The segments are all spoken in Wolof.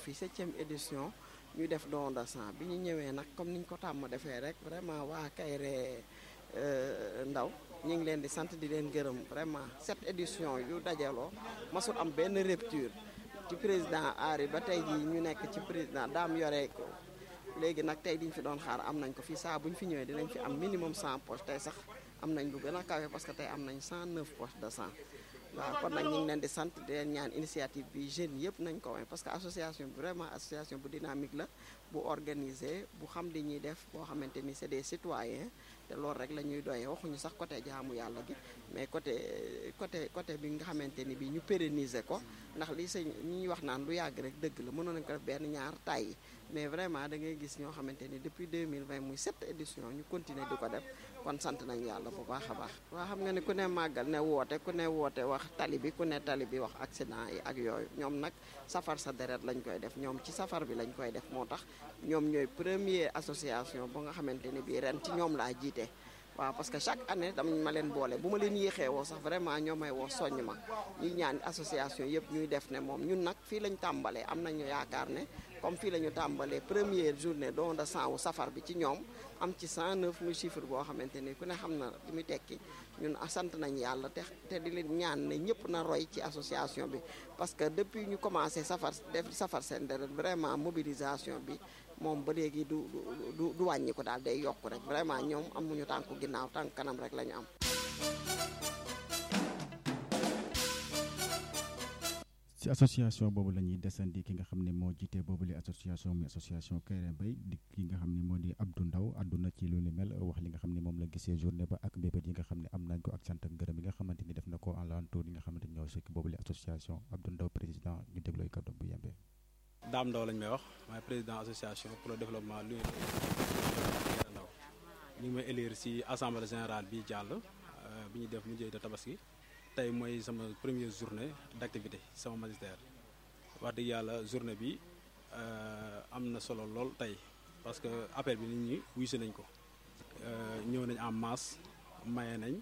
fi septième édition ñu def don de sang bi ñu ñëwee nag comme niñ ko tàmm defee rek vraiment waa Kayré Ndaw ñu ngi leen di sant di leen gërëm vraiment cette édition yu dajaloo masul am benn rupture ci président Henri ba tey jii ñu nekk ci président daam yore ko léegi nag tey diñ fi doon xaar am nañ ko fii saa bu ñu fi ñëwee dinañ fi am minimum 100 poches tey sax am nañ lu gën a kawe parce que tey am nañ 109 poches de sang waaw kon nag ñu ngi leen di sant di leen ñaan initiative bi jeunes yëpp nañ ko way parce que association bi vraiment association bu dynamique la bu organisé bu xam di ñuy def boo xamante ni c'est des citoyens te loolu rek la ñuy doyee waxuñu sax côté jaamu yàlla gi mais côté côté côté bi nga xamante ni bi ñu pérenniser ko ndax li sëñ ñi ñuy wax naan lu yàgg rek dëgg la mënoon nañ ko def benn ñaar tàyyi mais vraiment da ngay gis ñoo xamante ni depuis 2020 muy sept édition ñu continuer di ko def kon sant nañ yàlla bu baax a baax waa xam nga ne ku ne màggal ne woote ku ne woote wax tali bi ku ne tali bi wax accident yi ak yooyu ñoom nag safar sa deret lañ koy def ñoom ci safar bi lañ koy def moo tax ñoom ñooy premier association bu nga xamante ni bii ren ci ñoom laa jiite waaw parce que chaque année dama ma leen boole bu ma leen yéexee woo sax vraiment ñoo may woo soññ ma ñuy ñaan association yëpp ñuy def ne moom ñun nag fii lañ tàmbalee am nañu yaakaar ne comme fii la ñu tàmbalee première journée don de sang wu safar bi ci ñoom am ci 109 muy chiffre boo xamante ni ku ne xam na li muy tekki ñun sant nañ yàlla te te di leen ñaan ne ñëpp na roy ci association bi parce que depuis ñu commencé safar def safar seen deret vraiment mobilisation bi moom ba léegi du du du wàññi ko daal day yokk rek vraiment ñoom amuñu tànku ginnaaw tànk kanam rek la ñu am. ci association boobu la ñuy desandi ki nga xam ne moo jiite boobu li association muy association Kayré Mbaye di ki nga xam ne moo di Abdou Ndaw àdduna ci lu ni mel wax li nga xam ne moom la gisee journée ba ak mbébét yi nga xam ne am nañ ko ak sant ak ngërëm yi nga xamante ni def na ko en l'entour yi nga xamante ni ñoo sëkk boobu li association Abdou Ndaw président ñu déglooy kàddoom bu yembee Daam Ndaw lañ may wax maay président association pour le développement lu ndaw ñu ngi may élire ci assemblée générale bi jàll bi ñu def mu jëy de tabaski tey mooy sama première journée d'activité sama magistère wax dëgg yàlla journée bi am na solo lool tey parce que appel bi nit ñi wuysi nañ ko ñëw nañ en masse maye nañ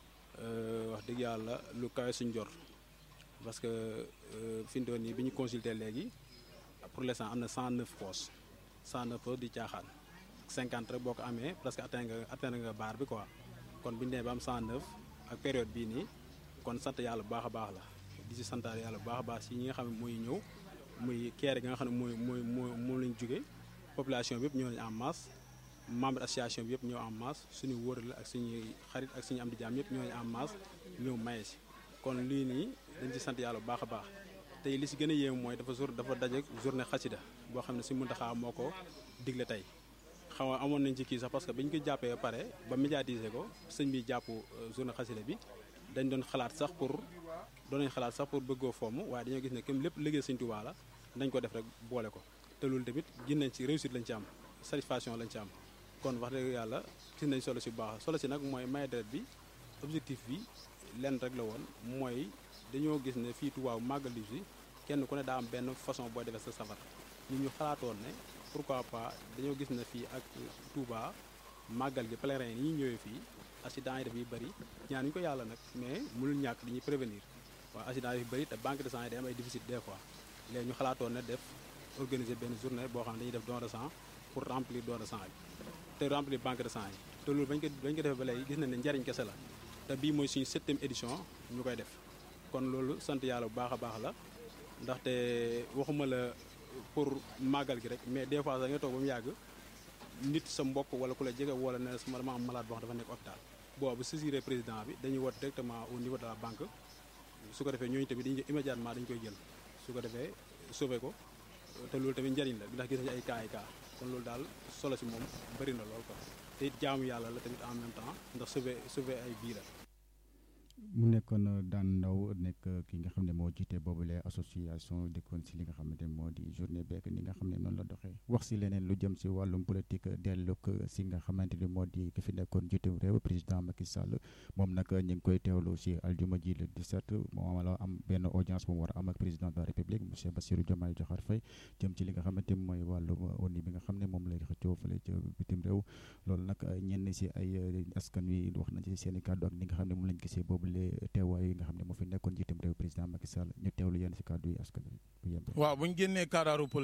wax dëgg yàlla lu kawe suñ jor parce que fi mu toll nii bi ñu consulter léegi pour l'instant am na 109 postes 109 postes di caaxaan 50 rek boo ko amee presque atteindre nga atteindre nga barre bi quoi kon bu ñu nee ba am 109 ak période bii nii. kon sant yàlla bu baax a baax la di si santaat yàlla bu baax a baax si ñi nga xam ne mooy ñëw muy keere gi nga xam ne mooy mooy mooy moom lañ jóge population bi yëpp ñëw nañ en masse membre association bi yëpp ñëw en masse suñu wóor la ak suñuy xarit ak suñu am di jaam yëpp ñëw nañ en masse ñëw maye si kon lii nii dañ ci sant yàlla bu baax a baax tey li si gën a yéem mooy dafa jour dafa daje journée xasida boo xam ne si Muntaxa moo ko digle tey xaw ma amoon nañ ci kii sax parce que bi ñu ko jàppee ba pare ba médiatiser ko sëñ bi jàpp journée xasida bi dañ doon xalaat sax pour doon nañ xalaat sax pour bëggoo fomm waaye dañoo gis ne comme lépp liggéey Sëñ Tuubaa la dañ ko def rek boole ko te loolu tamit gis nañ ci réussite lañ ci am satisfaction lañ ci am kon wax dëgg yàlla gis nañ solo si bu baax solo si nag mooy maye deret bi objectif bi lenn rek la woon mooy dañoo gis ne fii Tuubaa màggal si kenn ku ne daa am benn façon booy defee sa safar ñu ñu xalaatoon ne pourquoi pas dañoo gis ne fii ak Tuubaa màggal gi pèlerin yi ñuy ñëwee fii accident yi daf yi bëri ñaan ñu ko yàlla nag mais mënul ñàkk dañuy prévenir waaw accident yi bëri te banque de sang yi day am ay déficit des fois léegi ñu xalaatoon ne def organiser benn journée boo xam ne dañuy def don de sang pour remplir don de sang yi te remplir banque de sang yi te loolu bañ ko bañ ko defee ba léegi gis nañ ne njariñ kese la te bii mooy suñu septième édition ñu koy def kon loolu sant yàlla bu baax a baax la ndaxte waxuma la pour màggal gi rek mais des fois sax nga toog ba mu yàgg nit sa mbokk wala ku la jege wala ne sama dama am malade boo xam dafa nekk hôpital boobu saisiré président bi dañuy woote directement au niveau de la banque su ko defee ñooñu tamit dañuy immédiatement dañu koy jël su ko defee sauvé ko te loolu tamit njariñ la ndax gis nañu ay cas ay cas kon loolu daal solo si moom bëri na lool ko te it jaamu yàlla la tamit en même temps ndax sauvé sauvé ay bii la mu nekkoon daan ndaw nekk ki nga xam ne moo jiite boobule association dëkkoon si li nga xamante moo di journée beek ni nga xam ne noonu la doxee wax si leneen lu jëm si wàllum politique dellu si nga xamante ni moo di ki fi nekkoon jiitum réew président Macky Sall moom nag ñu ngi koy teewlu si aljuma ji le 17 moo la am benn audience bu mu war a am ak président de la république monsieur Bassirou Diomaye Diakhar Faye jëm ci li nga xamante mooy wàllum ONU bi nga xam ne moom lay xëccoo fële ca bitim réew loolu nag ñenn si ay askan wi wax nañ ci seen i kàddu ak ni nga xam ne moom lañ gisee boobu teewaay yi nga xam ne moo fi nekkoon jiitam réew président Macky Sall ñu teewlu yenn si kàddu yi askan wi bu yemb waaw bu ñu génnee kadaaru